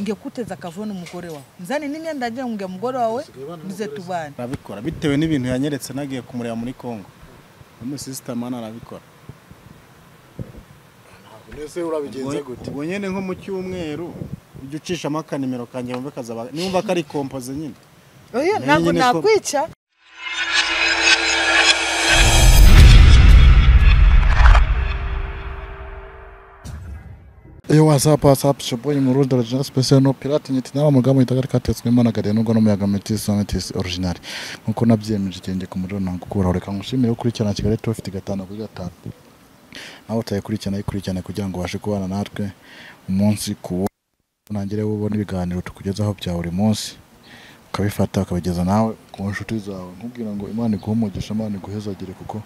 ngekuteza akavuna umugore wawe nzane n'imyenda ndagira ngo nge umugore wawe muze tubane arabikora bitewe n'ibintu yanyeretse nagiye kumureba muri congo umusisitamani arabikora mbese urabigenza gute ubwo nyine nko mu cyumweru ujya ucishamo akanimero kanjye wumve kazaba nimba kari kompoze nyine Oya, Ni ntabwo nyine ko- nakwica Yo what's up what's up it's your boy Murundi original special no pirate nyiti n'aba mugambo yitagari katetswemo na gare nubwo n'umuyaga metis metis original nkuko nabyemeje cyenge ku muriro ntabwo ukuraho reka ngushimire gukurikirana Kigali Top ifite gatanu kuri gatanu nawe utayikurikirana yikurikirane kugira ngo ubashe kubana natwe umunsi ku wundi unangire ubone ibiganiro tukugezaho bya buri munsi ukabifata ukabigeza nawe ku nshuti zawe nkubwira ngo imana iguhe umugisha imana iguhezagire kuko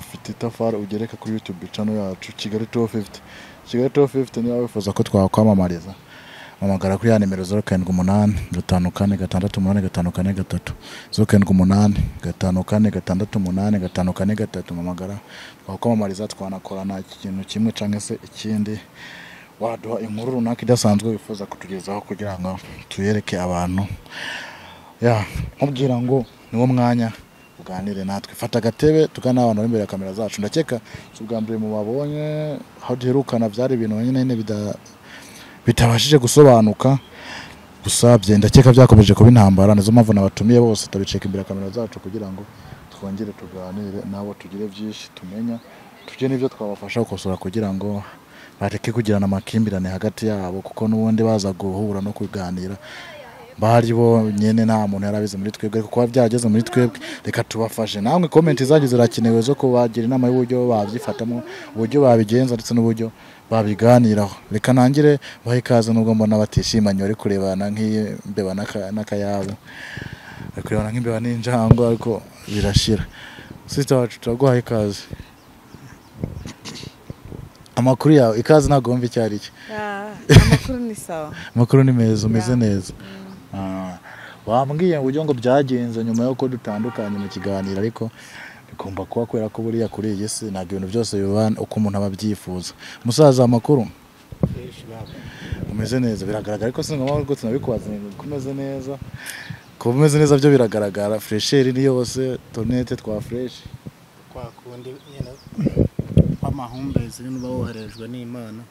ufite itafari ugereka kuri youtube channel yacu kigali 250 kigali 250 niba wifuza ko twakwamamariza hamagara kuri ya nimero zeru karindwi umunani gatanu kane gatandatu umunani gatanu kane gatatu zeru karindwi umunani gatanu kane gatandatu umunani gatanu kane gatatu mamagara twakwamamariza twanakorana ikintu kimwe cyangwa se ikindi waduha inkuru runaka idasanzwe wifuza kutugezaho kugira ngo tuyereke abantu ya nkubwira ngo niwo mwanya uganire natwe fata agatebe tugane abantu bari imbere ya kamera zacu ndakeka si ubwa mbere mu babonye aho duherukana byari ibintu nyine nyine bida- bitabashije gusobanuka gusa bye ndakeka byakomeje kuba intambara nizo mpamvu nabatumiye bose tubiceka imbere ya kamera zacu kugira ngo twongere tuganire nabo tugire byinshi tumenya tugire n'ibyo twabafasha gukosora kugira ngo bareke kugirana amakimbirane hagati yabo kuko n'ubundi baza guhura no kuganira bari bonyine nta muntu yari abizi muri twebwe ariko kuba byarageze muri twebwe reka tubafashe namwe komenti zagiye zirakenewe zo kubagira inama y'uburyo babyifatamo uburyo babigenza ndetse n'uburyo babiganiraho reka nangire bahe ikaze nubwo mbona batishimanye bari kurebana nk'imbeba n'aka- n'akayabo bari kurebana nk'imbeba n'injangwe ariko birashira sisita wacu turaguhaye ikaze amakuru yawe ikaze ntabwo wumva icyo ari cyo Ah, amakuru ni sawa amakuru ni meza umeze neza Ah, wambwiye uburyo ngo byagenze nyuma y'uko dutandukanye mu kiganiro ariko bigomba kuba kubera ko buriya kuri iyi si ntabwo ibintu byose biba uko umuntu aba abyifuza musaza amakuru umeze neza biragaragara ariko sinigomba rwose nabikubaza ngo uko umeze neza kuba umeze neza byo biragaragara fresheri ni yose tonete twa fresh twakundi nyine amahumbezi niba woherejwe n'imana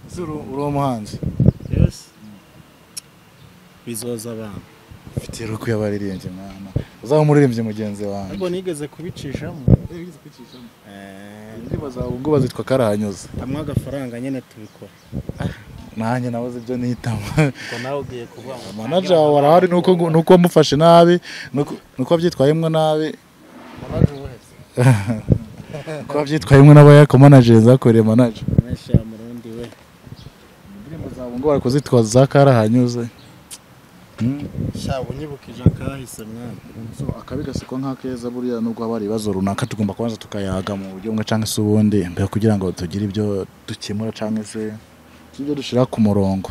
Ese uri uri umuhanzi yose bizoza abantu ufite ruku y'abaririmbyi mwana uzaba umuririmbyi mugenzi wanjye ariko nigeze kubicishamo Eh, indirimbo zawe ubwo bazitwa karahanyuze hamwe agafaranga nyine tubikora nanjye nabuze ibyo nitama ngo nawe ugiye kuvuga ngo manaja wawe arahari nuko nuko wamufashe nabi nuko- nuko wabyitwayemo nabi nuko wabyitwayemo n'abayakomanajeri zakoreye manaja mesha murundi we indirimbo zawe ngo bari kuzitwa za karahanyuze Mm. sha unyibukije akahise mwana So, akabi gasikwa nk'akeza buriya nubwo haba hari ibibazo runaka tugomba kubanza tukayaga mu buryo bumwe cyangwa se ubundi mbere kugira ngo tugire ibyo dukemura cyangwa se ibyo dushyira ku murongo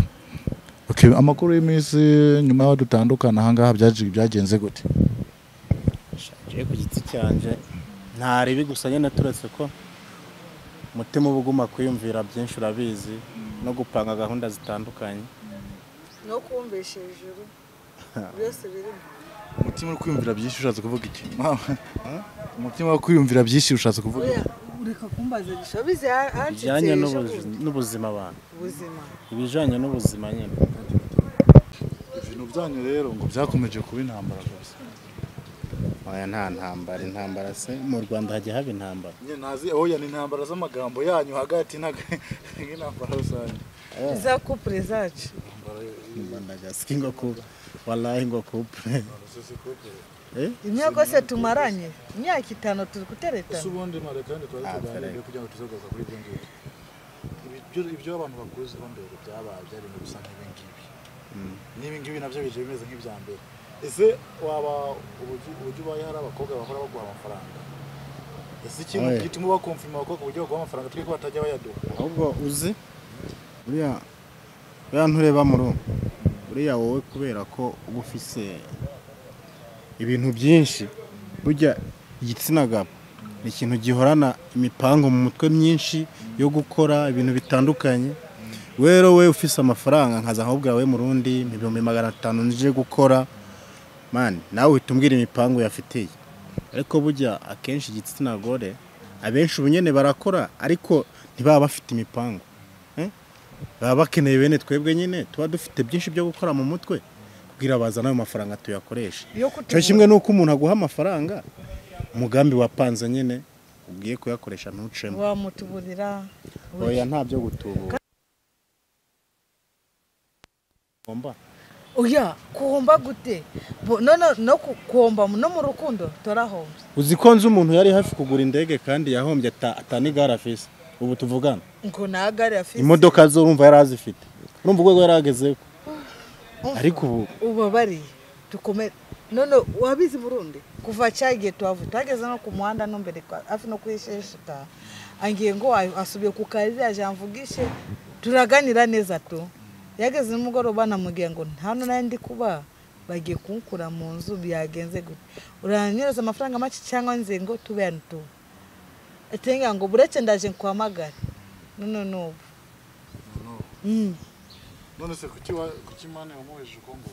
okay, amakuru y'iminsi nyuma y'aho dutandukana ahangaha byaje- byagenze gute shaje ku giti cyanje ntaribi gusa nyine turetse ko umutima uba uguma kwiyumvira byinshi urabizi no gupanga gahunda zitandukanye no kumvisha hejuru byose birimo umutima uri kwiyumvira byinshi ushatse kuvuga iki umutima wo kwiyumvira byinshi ushatse kuvuga oya ureka kumbaza gishabize bijyanye hancitse n'ubuzi- n'ubuzima abantu ubuzima ibijyanye n'ubuzima nyine ibintu byanyu rero ngo byakomeje kuba intambara kabisa oya nta ntambara intambara se mu rwanda hajya haba intambara nazi oya ni intambara z'amagambo yanyu hagati n'intambara rusange za kupure zacu ndagasi ngo kuba warayi ngo kupure imyaka yose tumaranye imyaka itanu turi guteretana ubundi none kandi tuba Ah, tuganiriye Felix. kugira ngo tuzagaruka kuri ibyo ngibyo ibyo ibyo abantu bakuziho mbere byabaye byarinde gusa nk'ibi ngibi n'ibi ngibi nabyo bije bimeze nk'ibya mbere ese waba uburyo uburyo ubaye hari abakobwa bahora baguha amafaranga ese ikintu Oya. gituma ubakomfirima abakobwa uburyo baguha amafaranga twe ko batajya bayaduha ahubwo uzi uriya uriya ntureba muri ubu uriya wowe kubera ko uba ufise ibintu byinshi burya igitsina gabo ni ikintu gihorana imipango mu mutwe myinshi yo gukora ibintu bitandukanye we rero we ufise amafaranga nkaza nkabubwira we murundi ibihumbi magana atanu nije gukora mani nawe uhita umbwira imipangu yafitiye ariko burya akenshi igitsina gore abenshi ubu nyene barakora ariko ntibaba bafite imipangu eh? baba bakeneye bene twebwe nyine tuba dufite byinshi byo gukora mu mutwe kugira bazane ayo mafaranga tuyakoreshe yo cyo kutegura kimwe nuko umuntu aguha amafaranga umugambi wapanze nyine ugiye kuyakoresha ntucemo wamutuburira oya nta byo gutubura Ngomba. oya kuhomba gute Bo- none no ku- kuhomba no mu rukundo turahombye uzi ko nzi umuntu yari hafi kugura indege kandi yahombye ata- atanigare afise ubu tuvugana ngo nta gare afite imodoka zo urumva yari azifite urumva urwego yari agezeho ariko ubu ubabariye dukomere none wabizi burundi kuva cyagiye tuhavu twageze no ku muhanda no mbere kwa- hafi no kuri sheshita angiye ngo wa- asubiye ku kazi yaje amvugishe turaganira neza tu yageze nimugoroba namubwiye ngo nta n'ayo ndi kuba bagiye kunkura mu nzu byagenze gute uranyereza amafaranga make cyangwa nze ngo tubeyane tu atenga ngo bureke ndaje nkuhamagare none n'ubu Mm. none se kuki wa- kuki mani wamuhejeje uko ngo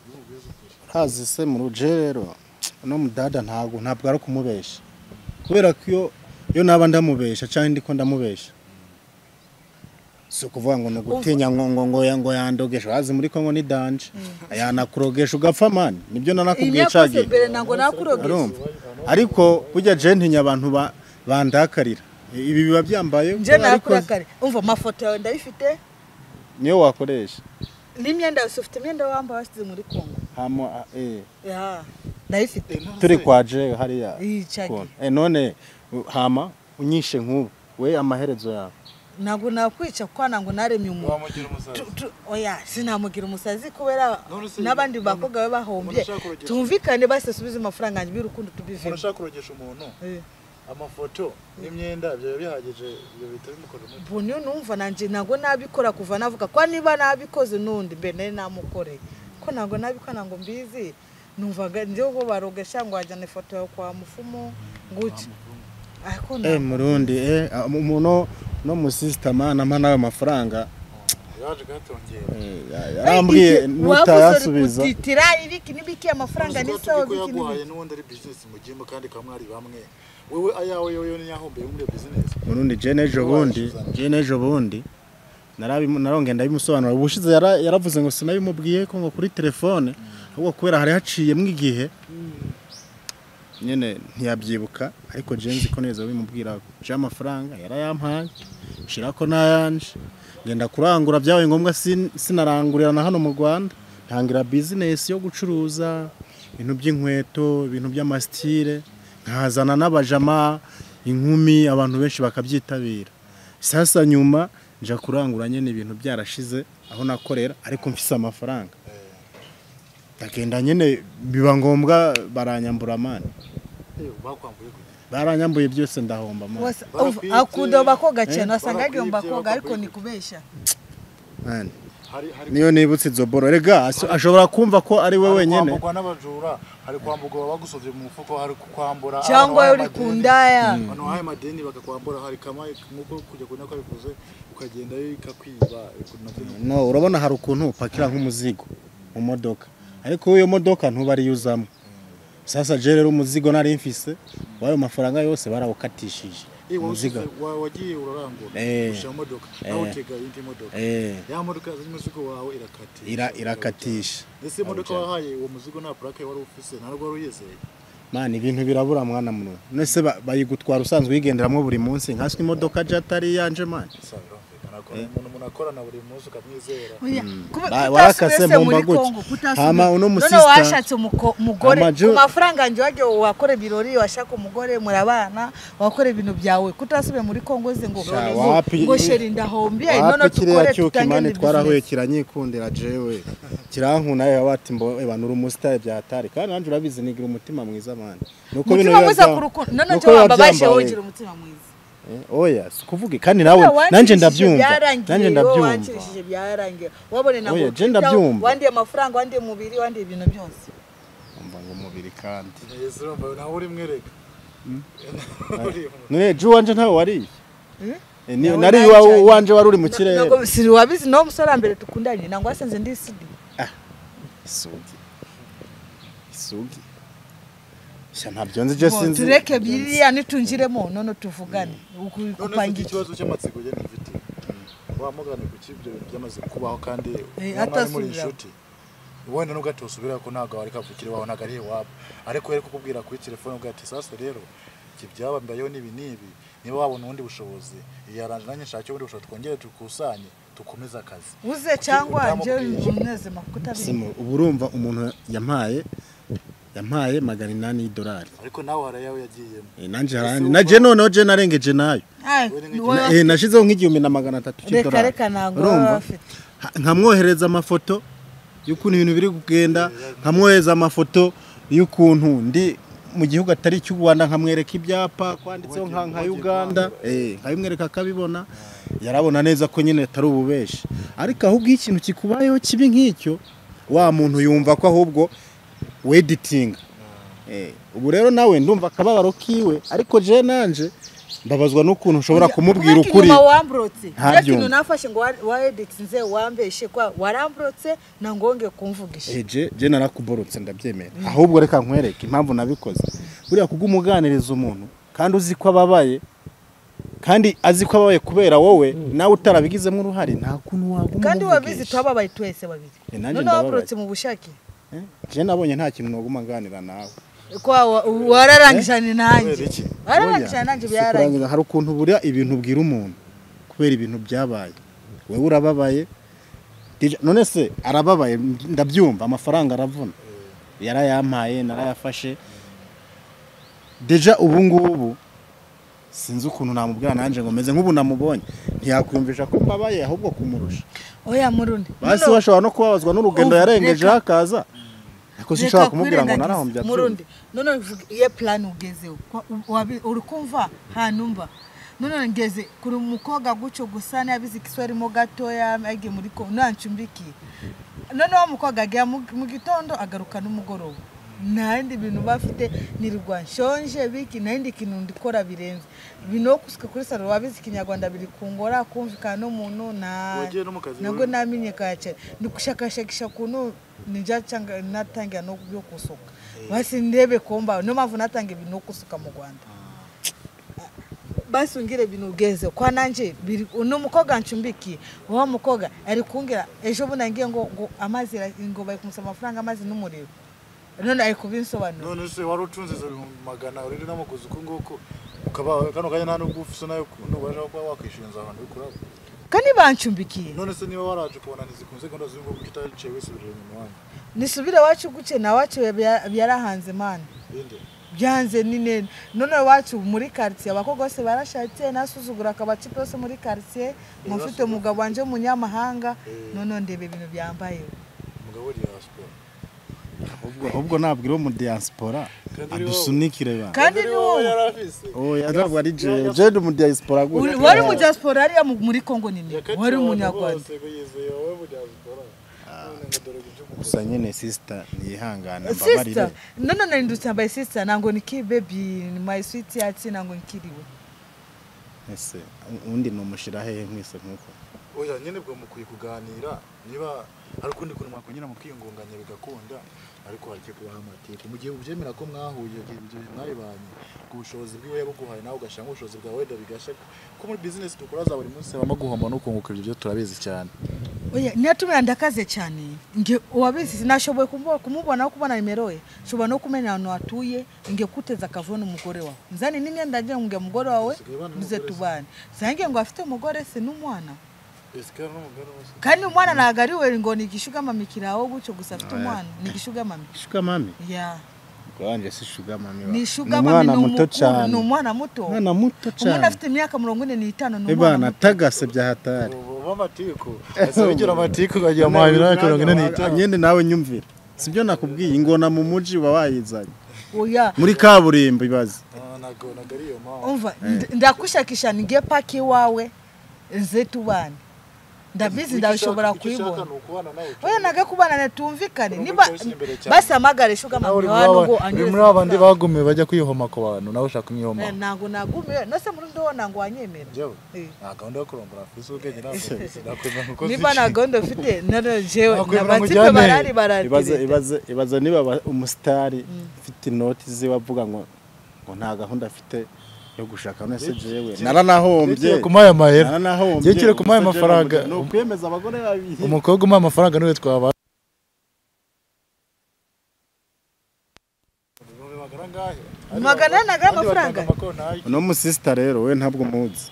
n'ubwiza ukuri ntazi se mu ruje rero uno mudada ntabwo ntabwo ari kumubesha kubera ko iyo iyo naba ndamubesha cyangwa ndi ko ndamubesha si ukuvuga ngo ni ugutinya ngo ngo ngo ya- ngo yandogesha wazi muri kongo ni danje yanakurogesha ugapfa mani nibyo nanakubwiye Inyakoze cagiye mbere ntabwo nakurogesha urumva ariko burya je ntinya abantu ba- bandakarira ibi biba byambaye nje ariko nakurakare umva amafoto yawe ndayifite niyo wakoresha n'imyenda yose ufite imyenda wambaye wasize muri kongo Hama, eh, Ya, ndayifite turi kwa je hariya Iyi cagi. Kona. Eh, none u- hama unyishe nk'ubu we amaherezo yawe ntabwo nakwica kwana ngo naremye umuntu wamugira umusazi Tu- tu- oya sinamugira umusazi kubera None se- n'abandi bakobwa be bahombye None ushaka kurogesha? tumvikane basesubize amafaranga yanjye y'urukundo umuntu tubivemo ushaka kurogesha umuntu Eh, amafoto n'imyenda ibyo biba bihagije ibyo bihita bimukora umuti ubu niyo numva nanjye ntabwo nabikora kuva navuga ko niba nabikoze n'undi mbe nari namukoreye ko ntabwo nabikora ngo mbizi numvaga ndiho barogesha ngo wajyana ifoto yawe kwa mufumu gutya ariko eh ntabwo murundi eh ah, mu- muno no mu system anama nawe amafaranga yaje kuhatongera eh, ya- yarambwiye nutayasubiza utitira ibiki n'ibiki amafaranga Uzi ko n'isaho ko biki yaguhaye n'ibiki n'ubundi ari bizinesi mugiyemo kandi ukaba mwari bamwe wowe ayawe yoyo yo ntiyahombeye muri iyo bizinesi murundi je nejo bundi je nejo bundi narabimu- narongenda bimusobanura ubushize yara- yaravuze ngo sinabimubwiye ko ngo kuri telefone ahubwo kubera hari haciyemo igihe nyine ntiyabyibuka ariko jenzi ko neza bimubwira je amafaranga yarayampaye shira ko nayanje ngenda kurangura byabaye ngombwa sin- sinarangurira na hano mu Rwanda ntangira business yo gucuruza ibintu by'inkweto ibintu by'amasitire nkazana n'abajama inkumi abantu benshi bakabyitabira sasa nyuma nja kurangura nyine ibintu byarashize aho nakorera ariko mfise amafaranga ndagenda nyine biba ngombwa baranyambura amani Eh, bakwambuye gute baranyambuye byose ndahomba mani Wasa- Barapitse. uva- akunda bakoga cyane Eh? wasanga agiye mu Barapitse, bakoga ariko bakakubita. ni kubeshya Mani, hari hari niyo nibutse izo boro rega aso- ashobora kumva ko ari we hari wenyine kwambukwa n'abajura hari kwambukwa bagusovye mu mufuko hari kwambura cyangwa abantu uri bahaye ku amadeni. ndaya abantu bahaye amadeni bakakwambura hari kamaye nk'uko kujya kunywa kwabivuze ukagenda bikakwiba nabyo ni no urabona hari ukuntu upakira nk'umuzigo mu modoka ariko iyo modoka ntuba ariyo uzamo sasa je rero umuzigo nari mfise w'ayo mafaranga yose barawukatishije Eh, wa- umuzigo wa- wagiye urarangura Eh. ushyira imodoka nawe utega indi modoka eh ya modoka yazanye umuzigo wawe irakatisha ira irakatisha ese imodoka wahaye uwo muzigo nta purake wari ufise nta n'ubwo wari uyizeye mani ibintu birabura mwana muno nese ba- bayigutwara usanzwe uyigenderamo buri munsi nkaswe imodoka je atari iyanje mani gusa birumvikana ko umuntu munakorana buri munsi ukamwizera Oya, kuba- Ba- kutasubira warakase se mbomba muri gutya. Congo, kutasubira. Hama uno None musista- washatse umuko- mugore Hama ju- ku mafaranga yanjye wagiye wakora ibirori washaka umugore murabana wakora ibintu byawe kutasubiye muri Congo ze ngo Sha, ngo- wapi- ngo sheri ndahombiye none wapi kiriya tukore cyuki mani tutangire twarahuye business kiranyikundira jewe kirankunaye wabati mbo ebana uri umusitari byatari kandi nanjye urabizi nigira umutima mwiza mani nuko umutima mwiza ku rukundo none nuko cyo biba wababaje byambaye. wongera umutima mwiza Eh, oya si ukuvuga kandi nawe Oya, nanjye wankirishije ndabyumva byarangiye, nanjye yo, ndabyumva wankirishije byarangiye wabone na Oya, ngo je ndabyumva. wandiye amafaranga wandiye umubiri wandiye ibintu byose umva ngo umubiri kandi yesu urumva nawe urimwereka none ju wanje ntawe wariye Eh? Eh, ni- Nawe nari iwa- nayicyanye. uwanje wari uri mu kirere Ntabwo- si wabizi no musore wa mbere tukundanye ntabwo wasanze ndi isidi isugi isugi sha ntabyo nzi je Ngo sinzi tureke biriya nitungiremo none tuvugane Uku- none se upanga iki ikibazo cy'amatsiko ye n'inziti wamugane ku cy'ibyo bintu byamaze kubaho kandi Eh, niba mwari muri atasubira. inshuti wenda nubwo atosubira ko ntabwo wari kavukire wawe ntabwo ari iwabo ariko yari kukubwira kuri telefone ubwo ati sasa rero iki byaba mbayeho n'ibi n'ibi niba wabona ubundi bushobozi yaranje nanjye nshake ubundi bushobozi twongere tukusanye dukomeze akazi uze cyangwa njye Utamubwiye. umunezema kuko utabizi Simu, ubu urumva umuntu yampaye yampaye magana inani y'idolari ariko nawe hari ayo yagiyemo Eh, nanje Ese harandi wumva- naje noneho je narengeje nayo Ay, Wowe ni ni wowe- Eh, nashizeho nk'igihumbi na magana atatu reka cy'idolari reka ntabwo baba urumva bafite Ha- nkamwohereza amafoto y'ukuntu ibintu biri kugenda nkamwohereza amafoto y'ukuntu ndi mu gihugu atari icy'u Rwanda nkamwereka ibyapa kwanditseho nka nka Uganda eh nkabimwereka akabibona yarabona neza ko nyine atari ububeshi ariko ahubwo iyo ikintu kikubayeho kibi nk'icyo wa muntu yumva ko ahubwo weditinga eh ubu rero nawe ndumva akababaro kiwe ariko je nanje mbabazwa n'ukuntu ushobora kumubwira Kubera ukuri inyuma wamburotse Ntabyumva. Iyo kintu nafashe ngo wa- wa edit nze wambeshe kwa waramburotse ntango wongeye kumvugisha eje je narakuborotse ndabyemera ahubwo reka nkwereke impamvu nabikoze buriya kubw'umuganiriza umuntu kandi uzi ko ababaye kandi azi ko ababaye kubera wowe nawe utarabigizemo uruhare nta kuntu waguma kandi wabizi umuvugisha. tubabaye twese babiri Eh, nanjye none ndababaye. wamburotse mu bushake Eh, je nabonye nta kintu naguma nganira nawe kwa wa- wararangijanye nanjye Kubera iki? wararangijanye nanjye Si byararangiye kurangiza, hari ukuntu buriya ibintu ubwira umuntu kubera ibintu byabaye wowe urababaye Dj- none se arababaye ndabyumva amafaranga aravuna yarayampaye narayafashe deja ubu ngubu sinzi ukuntu namubwira nanjye ngo meze nk'ubu namubonye ntiyakwiyumvisha ko mbabaye ahubwo kumurusha oya murundi basi None- we ashobora no kubabazwa n'urugendo Ubu, yarengejeho reka. akaza ariko sinshobora kumubwira ngo narahombye murundi none uvuga iyo plan ugezeho Kwa- wabi- uri kumva hanumva none ngeze kuri umukobwa gucyo gusa nabizi kiswarimo gatoya agiye muri ko nancumbikiye none wa mukobwa agiye mu mu gitondo agaruka n'umugoroba ntandi bintu bafite nirwa nshonje biki ntandi kintu ndikora birenze bino kusuka kuri salo wabizi ikinyarwanda biri kungora kumvikana n'umuntu nta Wagiye no mu kazi nabwo wawe? namenye kacye ndikushakashakisha kuntu nija cyanga natangira no byo kusuka basi ndebe komba no mpamvu natangira ibintu kusuka mu Rwanda basi ungire ibintu ugeze kwa nanje biri no mukobwa ncumbikiye wa mukobwa ari kungira ejo bundi ngiye ngo ngo amazi ra- ngo bari kumusaba amafaranga amazi n'umuriro none ari kubinsobanura none se wari utunze izo bihumbi magana urire n'amaguzi uko nguko ukaba kano kanya nta n'ubwo ufite nayo ntubasha kuba wakwishinza ahantu uri kuraba kandi bancumbikiye none se niba waraje kubonaniza ikunze gahunda z'ubu ngubu utaricaye wese urira inyuma wanyu nisubire wacu guke na wacu bya- byarahanze mana bindi byanze ni nene none iwacu muri karitsiye abakobwa bose barashatse nasuzugura akabacipe bose muri karitsiye mufite umugabo wanje w'umunyamahanga none ndeba ibintu byambaye umugabo uri diaspora ahubwo ahubwo nabwira uwo mu diaspora Kandi ari wowe. adusunikire ba kandi ni wowe yarafise oya ntabwo ari jewe jewe ndi mu diaspora Uri- gutya wari mu diaspora ariya mu- muri kongo nini yakatiwe wari abantu umunyarwanda bose ngo yizeye wowe mu diaspora none ngo dore iby'umugabo gusa nyine sisita ntiyihangana mbabarire sisita none narindutse yambaye sisita nango niki bebi my sweet yatsi nango nkiriwe ese undi numushyira hehe mwese nk'uko oya nyine bwo mukwiye kuganira niba hari ukundi kuntu mwakongera mukiyungunganya bigakunda ariko hareke kubaha amateka mu gihe ubyemera ko mwahuye igihe ibyo bihe mwabibanye ubwo bushobozi bwiwe yabuguhaye nawe ugashyiramo ubushobozi bwawe wenda bigashya ko muri bizinesi dukora za buri munsi habamo guhomba no kunguka ibyo byo turabizi cyane oya ntiyatumira ndakaze cyane nge uwabizi nashoboye kumubona kumubonaho kubona nimero ye nshobora no kumenya ahantu hatuye nge kuteza akavuyo n'umugore wawe nzane n'imyenda ngira ngo nge umugore wawe Usigaye ubana duze n'umugore se? tubane sange ngo afite umugore se n'umwana esikara n'umugore wose kandi umwana ntabwo ari we ngo ni igishugama kirawo gutyo gusa afite umwana ni igishugama shugamami ya wanjye si shugamami ni umwana ishugama muto cyane ni umwana muto umwana muto umuntu cyane afite imyaka mirongo ine n'itanu ni ibana umwana muto tagase bya hatari ubu amatiku ese wigira amatiku ukagira amahabi nawe mirongo ine n'itanu nyine nawe nyumvira sibyo nakubwiye ingona mu mujyi uba wayizanye oya muri kaburimbo ibaze Ah, ntago ntago ari iyo mpamvu umva ndakushakisha nige paki wawe nze tubane ndabizi Icyo ndabishobora ushaka- icyo kubibona ushaka ni ukubana nawe we naga kubana na tumvikane Urumva niba ikosi imbere cyane. basamagare shuga nawe uri mama muri wano aba- ngo uri muri angereze babandi bagumiwe bajya kwihoma ku bantu nawe ushaka Eh, kumwihoma ntago nagumiwe nose murundi wo ntago wanyemera Njyewe? Eh. nta gahunda yo kurongora afise ubwenge ntabwo mfise, nakwemera uko niba nta ziciye. gahunda ufite none jewe Nakwemera nabazipe mujyane. barari ibaza baratirira ibaza ibaza niba aba- umusitari ufite inoti ziwe avuga ngo ngo nta gahunda afite yo gushaka none se jewe naranahombye Yekere kumuha aya mahera naranahombye Yekere kumuha ayo Ubuse jewe mafaranga. ni ukwemeza abagore babiri umukobwa umuha amafaranga niwe twaba magana ane nagana amafaranga uno musisita rero we ntabwo muzi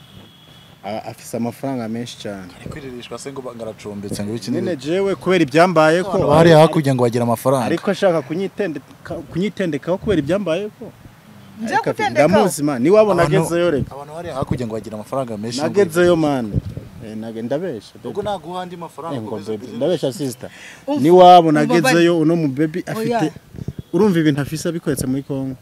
A- afise amafaranga menshi cyane kwiririshwa se ngo ngaracumbitse ngo iki nyine jewe kubera ibyambayeko bari hakurya ngo bagira amafaranga ariko ashaka kunyitendeka- kunyitendekaho kubera ibyambayeko nje Ariko afite- kutendekaho ndamuzi man iwabo Abantu- nagezeyo reka abantu bari hakurya ngo bagira amafaranga menshi nagezeyo mani ndabesha baby. ubwo naguha andi mafaranga Eh, ngo ukomeze baby, business. ndabesha sisita Umva, niwabo umva nagezeyo uno mu baby afite Oya. urumva ibintu afise abikoretse muri kongo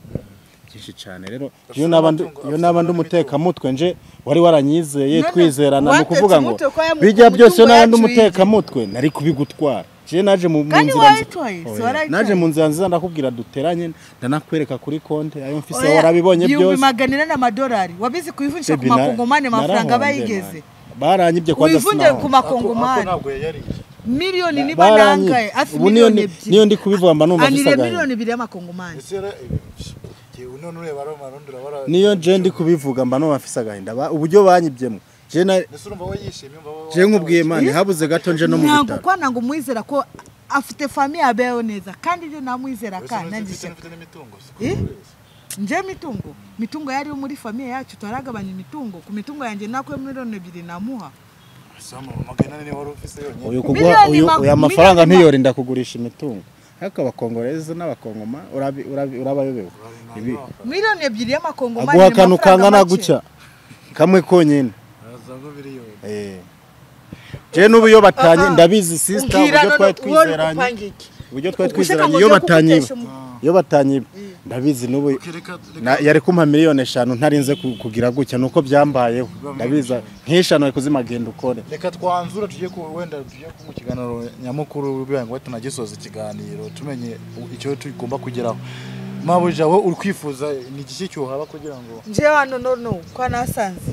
byinshi cyane rero iyo Afite naba amatungo, ndu- iyo afite naba ndi n'imitungo. umutekamutwe nje wari waranyizeye None, twizerana ni watetse ukuvuga ngo umutwe kwa ya mu- bijya umutungo byose iyo naba ndi yacu umutekamutwe nari kubigutwara je naje mu mu kandi nzira nzi- warayitoye si Oya, naje mu warayitoye nzira nziza ndakubwira duteranye ndanakwereka kuri konti ayo mfise Oya, warabibonye ibihumbi byose magana ane n'amadolari wabizi kuyivunisha ku Baby, na- makongomani amafaranga narahombye, bayigeze man. baranyibye kwa wivunje Gasinaho. ku Ako- ako makongomani ntabwo yayariye miliyoni niba Baranyibye. nangaye hafi Ubu niyo miliyoni ni- ebyiri niyo ndi kubivuga mba numva anire mfise agahinda. miliyoni ebiri y'amakongomani ese rero yewe none ureba roma none urabara niyo nje ndi kubivuga mba numva mfise agahinda Ba- uburyo banyibyemo je na- ese urumva we yishimye umva we- je nkubwiye mani habuze gato nje no mu ntabwo bitaro kwa ntabwo umwizera ko afite famiye abeho neza kandi ibyo namwizera Uretse ka n'ufite- nanjye ndetse ishyaka n'ufite n'imitungo si Eh? kubura. nje mitungo mitungo yariyo muri famiye yacu turagabanya imitungo ku mitungo yanjye nakuye miliyoni ebyiri namuha Sama, magana ane wari ufise yonyine. uyu kuguha Miliyoni uyu ma- uyu amafaranga miliyoni ma- ntiyorinda kugurisha imitungo ariko abakongoreza n'abakongoma urabi- urabi- urabayobewe Urabona Ibi- amafaranga. miliyoni ebyiri y'amakongomani aguha ni akantu amafaranga kangana make. gutya kamwe konyine Araza ngo miliyoni. Eh. je n'ubu iyo batanye Ah, ah. ndabizi sisita Umbwira uburyo none twari uwo uri twizeranye gupanga iki? uburyo twari Ugushaka twizeranye ngo iyo nze batanyiba kugutesha umu- iyo batanyiba ndabizi n'ubu Okay, reka- reka- Na- yari kumpa miliyoni eshanu ntarinze ku- kugira gutya nuko byambayeho ndabiza nk'eshanu ari kuzimagenda ukore reka twanzura tujye ku wenda tujye ku- mu kiganiro nyamukuru kugira ngo tunagisoza ikiganiro tumenye u- icyo tugomba kugeraho mabuja wowe uri kwifuza ni igiki cyuhaba kugira ngo nje hano nono kwa nasanze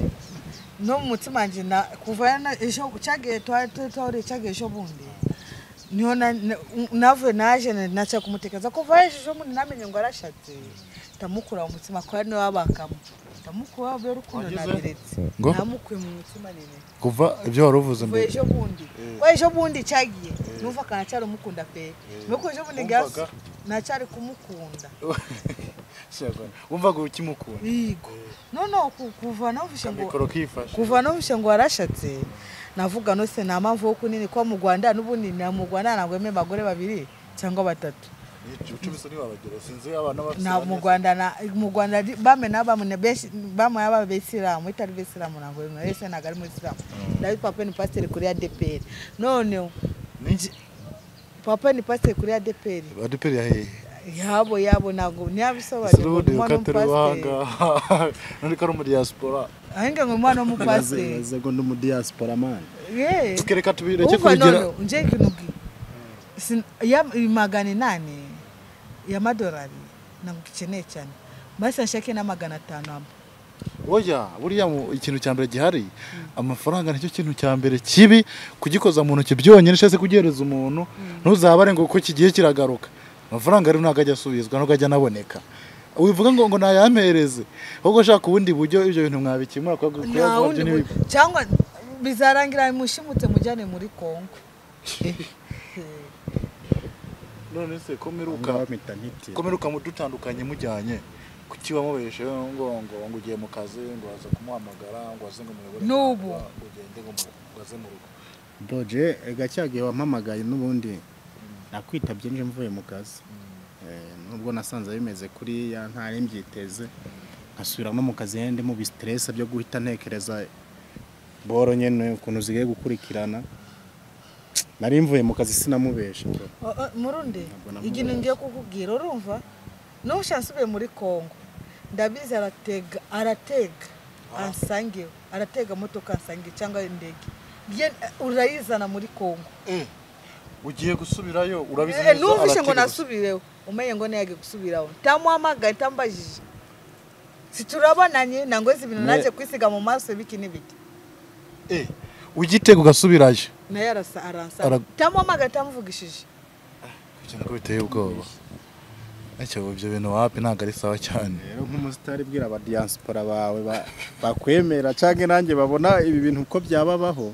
no mu mutima wanjye na kuva yana- ejo cyagiye twari twari cyagiye ejo bundi niho na- na- navuye naje na- naca kumutekereza kuva ejo ejo bundi namenye ngo arashatse ndamukura mu mutima kuba niwe wabakamo ndamukura wabuye urukundo Wagize? nabiretse Ngo? namukuye mu mutima nini kuva ibyo wari uvuze kuva mbere ejo bundi kuva ejo bundi cyagiye numva akanacyari umukunda pe nuko ejo bundi Wumvaga? gasi nacyari kumukunda Shyaka, wumvaga ukimukunda yigo noneho kuva navuze ngo mikoro kifashe kuva n'ubushe ngo warashatse navuga nose nta mpamvu yo kunini kuba mu rwanda n'ubundi na mu rwanda ntabwo yemewe abagore babiri cyangwa batatu ucubise ntiwabagera sinzi abana bafite nta mu bane. rwanda na- mu rwanda di- bame na bamwe na benshi bamwe yaba abisilamu itari bisilamu ntabwo yemewe wese ntabwo ari mu isilamu ndabi papa ni pasiteri kuri adeperi none Ni iki- papa ni pasiteri kuri adeperi badeperi yahehe yabo yabo ntabwo ese ntiyabisobanura n'ubundi ngo umwana ukatari wahanga w'umupasiteri none ko ari muri diaspora ahinga ngo umwana w'umupasiteri ibaze ngo ndi mu diaspora mani yeee tukereka tubireke uva kubigera nono nje kinugi magana inani y'amadolari ntabwo ukeneye cyane basi nshake na magana atanu amba oya buriya mu- ikintu cya mbere gihari amafaranga nicyo kintu cya mbere kibi kugikoza mu ntoki byonyine cyangwa se kugihereza umuntu ntuzabare ngo kuko kigiye kiragaruka amafaranga rero ntabwo ajya asubizwa ntabwo ajya anaboneka wivuga ngo ngo nayampereze ahubwo ushaka ubundi buryo ibyo bintu mwabikemura kuko nta kuyagura byo wundi ni bibi. bu- cyangwa bizarangira mushimutse mujyane muri kongo none se komeruka komeruka mudutandukanye mujyanye kuki wamubeshe ngo ngo ngo ugiye mu kazi ngo waza kumuhamagara ngo waze ngo muyobore N'ubu. ngo ugende ngo mu- ngo waze mu rugo doje gacyagiye wampamagaye n'ubundi nakwitabye nje mvuye mu kazi Eh, nubwo nasanze bimeze kuriya ntari mbyiteze nkasubira no mu kazi ndi mu bisiteresi byo guhita ntekereza boro nyine ukuntu zigiye gukurikirana nari mvuye mu kazi sinamubesha bro. O- o, murundi Ntabwo namubonye. ikintu ngiye kukubwira urumva n'ubusha nsubiye muri kongo ndabizi aratega aratega ansangeho aratega motoka ansange cyangwa indege ye- urayizana muri kongo Eh, ugiye gusubirayo Eh, urabizana numvishe ngo nasubireho umenye ngo ntiyage gusubiraho ntamuhamagaye ntamubajije siturabonanye nangoze ibintu Ne- naje kwisiga mu maso biki n'ibiki Eh, ugite ugasubirayo naye arasa aransa Ara- ntamuhamagaye ntamuvugishije cyane ko biteye ubwoba icyo ibyo bintu wapi ntabwo ari sawa cyane rero nk'umusitari bwira abadiyansipora bawe ba- bakwemera cyangwa nanjye babona ibi bintu uko byababaho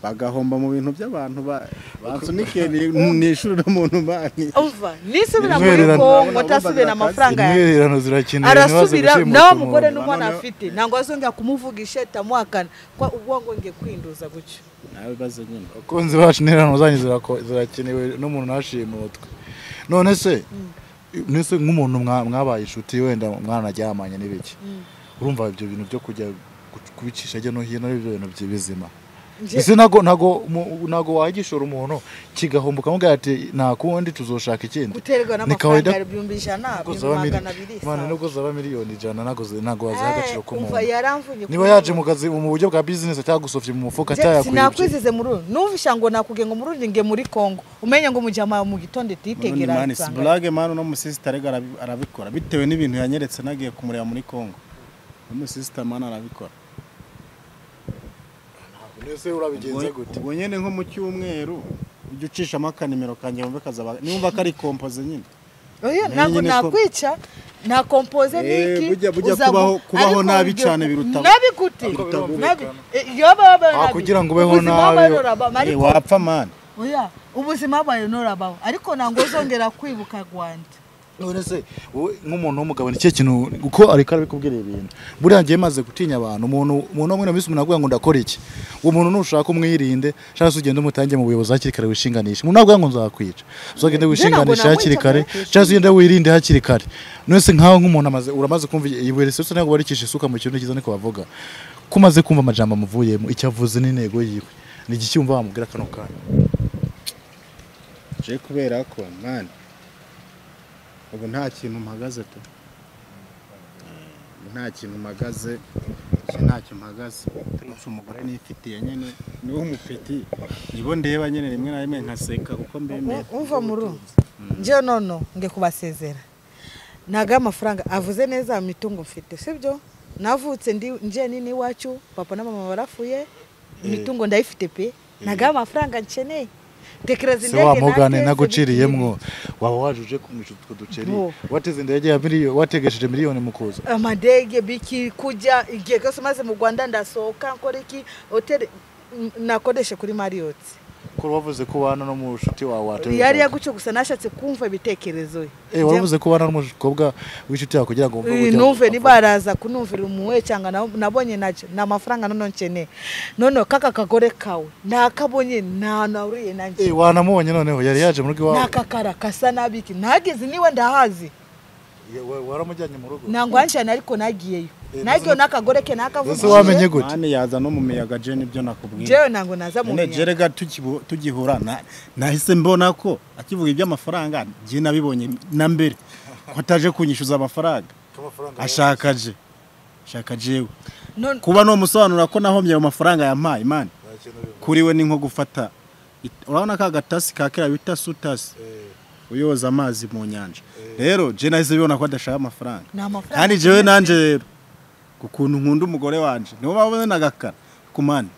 bagahomba mu bintu by'abantu ba- bansunikiye ni- ni ishuri n'umuntu bani umva nisubira muri Intwererano. kongo ntasubira amafaranga yanjye intwererano zirakenewe arasubira nawe ntibaze gushimuta mugore umuntu. n'umwana Noneho- afite ntabwo azongera kumuvugisha tamuhakana ko ubwo ngo ngiye kwinduza gutyo nawe baze nyine abakunzi bacu n'interano zanyu zirako- zirakenewe n'umuntu ntashimutwe none se none se nk'umuntu mwa- mwabaye inshuti wenda mwaranaryamanye n'ibiki urumva ibyo bintu byo kujya gu- kubicisha hirya no hino ari byo bintu by'ibizima Nje- ese ntago ntago mu- ntago wagishora umuntu kigahomboka mubwira ati nta kundi tuzoshaka ikindi guterwa Ni n'amafaranga kawaida- ibihumbi ijana Ntago ibihumbi zaba mili- magana abiri Mana, sawa. nubwo zaba miliyoni ijana ntago zi- ntago waziha Eh, agaciro umva k'umuntu yaramvunye niba kuri yaje ubu. mu kazi mu buryo bwa bizinesi cyangwa gusofya mu mufuka Nje cyangwa yakwibye sinakwizeze muri uru numvisha ngo nakubwiye ngo muri uru nge muri kongo umenye ngo mujyama mu gitondo Murundi titegera mani si burage mani uno musisita ariko arabi- arabikora bitewe n'ibintu yanyeretse nagiye kumureba muri kongo umusisita mani arabikora mbese urabigenza gute ubwo nyine nko mu cyumweru ujya ucishamo akanimero kanjye wumve kazaba niwumva ko ari kompoze nyine Oya, Nari ntabwo nyine ko- nakwica nakompoze Eh, n'iki bujya- bujya uza gu- kubaho- kubaho ariko nabi ubwo- cyane biruta- nabi gute Ariko birumvikana. nabi Eh, iyo babaye Ah, nabi kugira ngo ubeho ubuzima nabi. babaye rurabama, Eh, ariko wapfa mani oya ubuzima bwawe nurabaho ariko ntabwo uzongera kwibuka rwanda none se wowe nk'umuntu w'umugabo ni cyo kintu uko ariko arabikubwira ibintu buriya ngiye maze gutinya abantu umuntu umuntu umwe na minsi umuntu avuga ngo ndakora iki uwo muntu nushaka umwirinde cyangwa se ugende umutange mu buyobozi hakiri kare wishinganishe umuntu navuga ngo nzakwica uzagende wishinganishe nabwo hakiri nakwica, kare nakwica. cyangwa se ugende wirinde hakiri kare none se nkaho nk'umuntu amaze uramaze kumva ibuye risese ntabwo barikisha isuka mu kirundo cyiza niko bavuga ko umaze kumva amajambo amuvuyemo icyo avuze n'intego yiwe ni igiki wumva wamubwira kano kanya je kubera ko mani ubu nta kintu mpagaze tu Eh, nta kintu mpagaze je ntacyo mpagaze turetse umugore nifitiye nyine niwo mufiti nibo ndeba nyine rimwe na rimwe nkaseka kuko mbemeye umva muri ubu njyewe nono nge kubasezera ntabwo ari amafaranga avuze neza imitungo mfite sibyo navutse ndi njye nini iwacu papa na mama barafuye imitungo ndayifite pe ntabwo ari amafaranga nkeneye tekereza se indege wa mugane nateze, naguciriyemwo waba waje uje kumwisha utwo duceri Bo. wateze indege ya miliyoni wategesheje miliyoni mu kuza biki- amadege biki kujya igihe kose maze mu rwanda ndasohoka nkora iki hoteli n- nakodeshe kuri mariyoti ko wavuze ko ubana no mu nshuti wawe watewe yari yagutse gusa nashatse kumva ibitekerezo eh waravuze ko ubana n'umukobwa w'inshuti yawe kugira ngo wumve uburyo numve avuga. niba araza kunumvira umuwe cyangwa na- nabonye nacyo ni amafaranga noneho nkeneye noneho kaka kagore kawe nakabonye nta nahuriye eh nanjye wanamubonye noneho yari yaje mu rugo iwawe nakakara kasa nabiki nageze niwe ndahazi Ye- wa- waramujyanye mu rugo nangwanjyana ariko nagiyeyo Eh, nagiyeyo n'akagore ke ese wamenye nakavugije gute mani yaza no mu miyaga je nibyo nakubwiye jewe ntabwo naza mu none miyaga jerega tukibu- tugihura na- nahise mbona ko akivuga iby'amafaranga njye nabibonye na mbere ko ataje kunyishyuza amafaranga ashaka je ashaka jewe None- kuba nomusobanura ko nahomye ayo mafaranga yampaye mani kuri we ni nko gufata it- urabona ka gatasi ka kera bita sutasi uyoza amazi mu nyanja rero je nahise bibona ko adashaka amafaranga ni amafaranga kandi jewe nanje rero ku kuntu nkunda umugore wanje niwo babone nagakara ku mani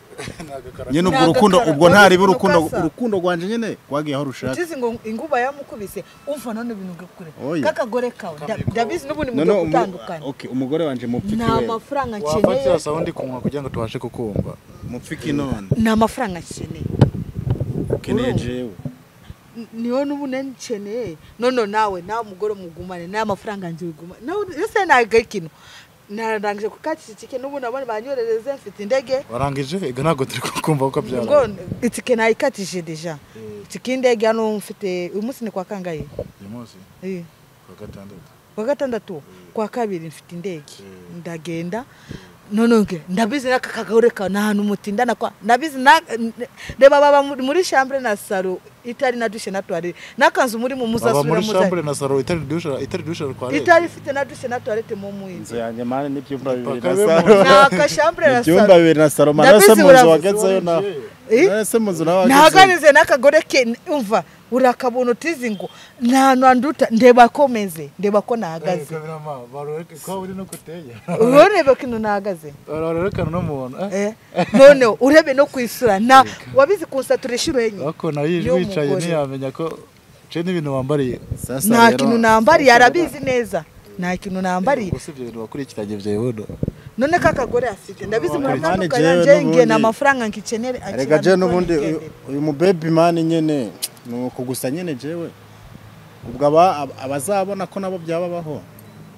nyine ubwo Ni urukundo agakara. ubwo Wari ntaribe ukuntu urukundo kasa. urukundo rwanje nyine rwagiye aho rushaka utizi ngo inguba yamukubise umva none ibintu ngakure Oya. kakagore kawe nda- ndabizi n'ubundi None mujya umu- gutandukana okay, umugore wanje mupfiki nta we mafaranga nkeneye wafatira sound kunywa kugira ngo tubashe kukumva mupfiki none ni amafaranga nkeneye ukeneye Urumva? jewe niyo n'ubu nanikeneye none nawe nawe mugore mugumane nawe amafaranga njye ugumane nawe ese ntabwo ari kino narangije kukatisha itike n'ubu nabona banyoherereze mfite indege warangije ega ntabwo turi kukumva uko ngo byara itike nayikatije deja itike y'indege hano mfite uyu munsi ni kwa kangahe uyu munsi Eh, kwa gatandatu kwa gatandatu kwa kabiri mfite indege ndagenda none nge ndabizi n'aka kagore kawe ni ahantu mutindana kwa ndabizi na- n- reba baba muri- muri shambure na saro itari na dushe na toilette nakanzu muri mu baba muri muzasubira shambure muzayi na saro itari dushara itari dushara kwa leta itari ifite na dushe na toilette mu mwinzi inzu yanjye mani n'ibyumba bibiri na Pakabemo. saro na kashambre na ibyumba salo bibiri na saro Ndabizi manase mu nzu urabizi, wagezeyo na Eh? manase mu nzu nawe wagezeyo nahaganize n'akagore ke umva urakabona utizi ngo nta ntanduta ndeba komeze ndeba ko nahagaze kamirama baroreka ko uri no kuteye urebe ko ino nahagaze barorekana n'umuntu eh? Eh, noneho urebe no kwisura na wabize kunsatura inshuro enye ariko nayo ije Y'umugore. wicaye ntiyamenya ko ce n'ibintu wambariye Sasa nta rero- kintu nambariye arabizi neza nta kintu nambariye gusa ibyo bintu wakurikiranye byihuta none ko akagore afite ndabizi Mani muramuka jewe yanjye nge n'ubundi- ni amafaranga ngikenere rega je n'ubundi uyu- uyu mubebi mani nyene ni uku gusa nyene jewe ubwo aba- ab- abazabona ko nabo byababaho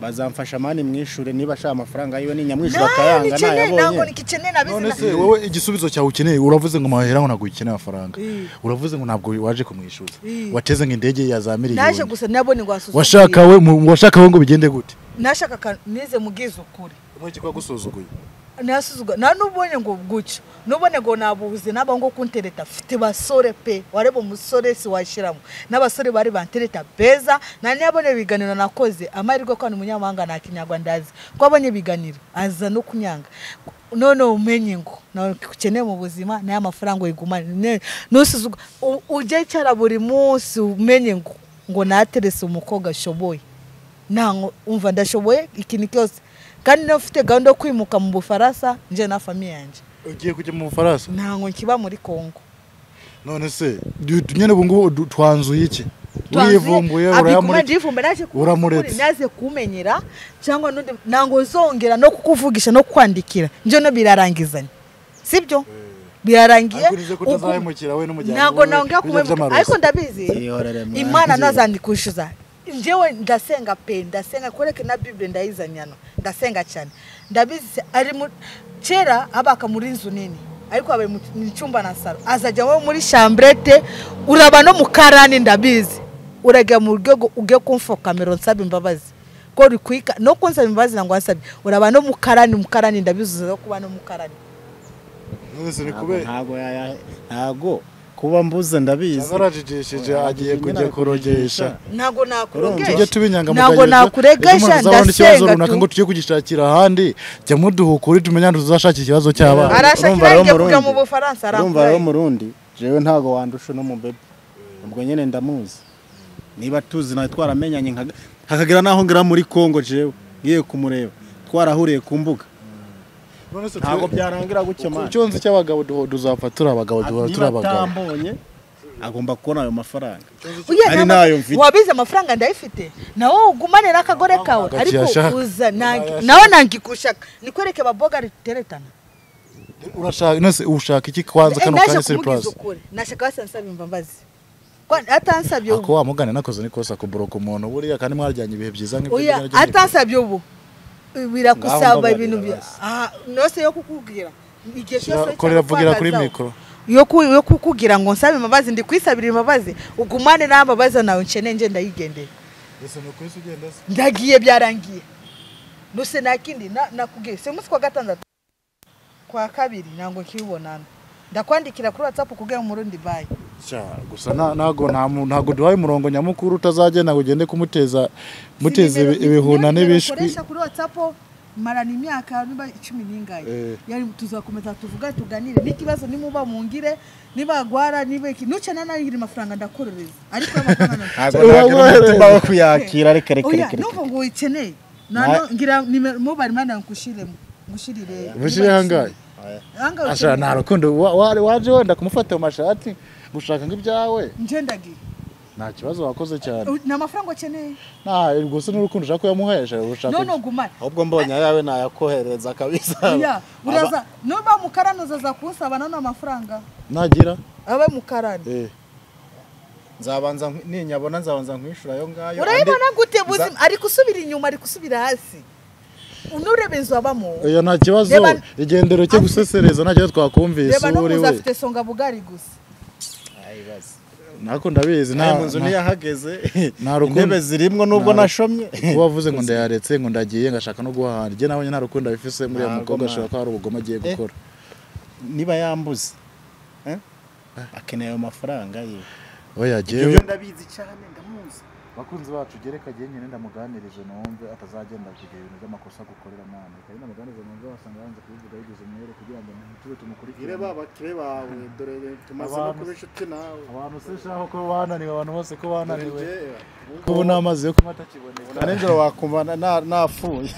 bazamfasha mani mwishure niba ashaka amafaranga yiwe ninyamwishure akayanga ntabwo ntayabonye nigikeneye nabizi none na- se wowe igisubizo cyawe ukeneye uravuze ngo mahera ngo ntabwo ukeneye amafaranga uravuze ngo ntabwo waje kumwishyuza Eh. wateze ngo indege ya za naje miliyoni gusa nabone ngo wasuzuguye washakawe washakawe ngo bigende gute nashaka ka- nize mubwize ukuri iki kwagusuzuguye nasuzuga nta n'ubonye ngo gutyo n'ubone ngo nabuze n'aba ngo kuntereta mfite basore pe wareba umusore si washyiramo n'abasore bari bantereta beza nta n'iyabonye ibiganiro nakoze amahirwe ko ni umunyamahanga nta kinyarwanda azi ko abonye ibiganiro aza no kunyanga none umenye ngo nawe ukeneye mu buzima n'aya mafaranga uyigumane ntusuzuga U- ujye cyara buri munsi umenye ngo ngo naterese umukobwa ashoboye ntango umva ndashoboye ikintu cyose kandi niba ufite gahunda yo kwimuka mu bufaransa njye na famiye yanjye ugiye kujya mu bufaransa ntango nkiba muri kongo none se du- du- nyine ubu ngubu du- twanzuye iki Twanzuye, urivumbuye abikuma urayamurika ndivumba, naje kukuvuga uramuretse. ukuri, naje kumenyera cyangwa n'undi ntango zongera no kukuvugisha no kukwandikira njye no birarangizanye sibyo birarangiye ariko nize kutazahemukira we n'umuryango ntabwo wawe nongera bijya kumwemuka by'amarozi. ariko ndabizi Yihorere mwana. imana ntazandikwishyuza njyewe ndasenga pe ndasenga koreke na bibure ndayizanyana ndasenga cyane ndabizi se- ari mu kera abaka muri inzu nini ariko abaye mu mu cyumba na saro azajya wo muri chambrete uraba no mu karani ndabizi urajya mu rwego ugiye kumfa kamero nsaba imbabazi ko rikwika no kunsaba imbabazi ntabwo wasabye uraba no mu karani mu karani ndabizi uzaza kuba no mu karani none se ni Ntabwo- kubera ntabwo yaya- ntabwo kuba mbuze ndabizi yarajijishije agiye kujya kurogesha ntabwo tujye nakuregesha tuba inyangamugayo ntabwo nakuregesha ikibazo ndasenga runaka tu- ngo tujye kugishakira ahandi jya muduhukure tumenye ahantu tuzashakira ikibazo cy'abana arashakira Urumva rero yajya kujya Murundi. mu bufaransa urumva rero arakurayo murundi jewe ntabwo wandusha uno mubebe ubwo nyine ndamuzi niba tuzi nawe twaramenyanye nka- hakagira n'aho ngera muri kongo jewe ngiye kumureba twarahuriye ku mbuga None se ntabwo twe- byarangira gutyo ku mani cyonzi cy'abagabo duho- duzapfa turi abagabo duhora turi niba abagabo atambonye agomba kubona ayo mafaranga Uye, Ari nta- nayo mfite. wabize amafaranga ndayafite nawe ugumane n'akagore kawe ntabwo ariko akiyashaka. uza nange- nawe nangikushaka nikwereke baboga riteretana urashaka none se ushaka iki kwanza Eh, kano naje kanya kumubwiza surprise ukuri nashaka wese ansaba imbabazi Kwa- atansabye ako ubu wa mugani nakoze nikosa kuboroka umuntu buriya kandi mwarajyanye ibihe byiza nk'ibyo Oya, byari byinshi. atansabye ubu birakusaba mbabarira ibintu bya basi. Ah, nose yo kukubwira igihe Shyira- cyose korera vugira kuri cyakwangazaho. mikoro yo ku- yo kukubwira ngo nsabe imbabazi ndi kwisabira imbabazi ugumane n'ambabazi nawe nshene nje ndayigendeye ndagiye byarangiye nuse nta kindi na- nakubwiye si umunsi kwa gatandatu kwa kabiri ntabwo nkibibonana ndakwandikira kuri watsapu kubwira mu rundi bayi Sha, gusa na- ntago nta mu- ntago duhaye umurongo nyamukuru utazagenda ngo ugende kumuteza muteza ibi- ibihuna n'ibishwi ukoresha kuri watsapu marana imyaka niba icumi n'ingahe Eh. Yari tuzakomeza tuvuga tuganire n'ikibazo nimuba mungire nibagwara niba iki nucana nayiri amafaranga ndakorereza ariko y'amafaranga ntabwo ntagira umutima wo kuyakira reka reka oya reka reka n'ubu ngo uyikeneye Na- nano ngira nimero mobile money ngushyiremo ngushirire Ngushirire ahangahe? ahangahe Asha, nta rukundo wa- wa- waje wenda kumufata mu mashati gushaka nk'ibyawe nje ndagiye nta kibazo wakoze cyane U- ni amafaranga ukeneye nta gusa n'urukundo ushaka kuyamuhesha ushaka none ugumane ahubwo mbonye ayawe nayakohereza kabisa oya uraza nuba mukarani uzaza kunsaba nano amafaranga nagira abe mukarani eh nzabanza nkwi- ninyabona nzabanza nkwishura ayo ngayo urayibona andi- gute buzima ari gusubira inyuma ari gusubira hasi unureba inzu abamo oya nta kibazo Reba- igendero cyo gusesereza nta kibazo twakumvise reba no uwo uri kuza we afite songa bugari gusa Ayibaza. nako ndabizi nta nayo mu nzu nta- ntiyahageze nta rukundo. intebe zirimwo nubwo Nta ru- nashomye kuba wavuze ngo ndayaretse ngo ndagiye ngashaka no guhahana njye nabonye nta rukundo abifise muri Ntabwo, mukobwa ashobora mwana. ko hari ubugome agiye Eh. gukora niba yambuze eh? akeneye ayo mafaranga ye oya ibyo jewe byo ndabizi cyane ndamuzi bakunzi bacu gereka agiye nyine ndamuganirije numve atazagenda kugira ibintu by'amakosa gukorera mwana kandi ndamuganiriza numve wasanga yanze kubivuga yigeze umwere kugira ngo tube tumukurikire Ire ba bakire bawe dore tumaze no Abantu- kuba inshuti nawe abantu se shaho ko bananiwe abantu bose ko bananiwe Dore njye, kubu n'amazi yo kunywa atakiboneka nijoro wakumva na- na- napfuye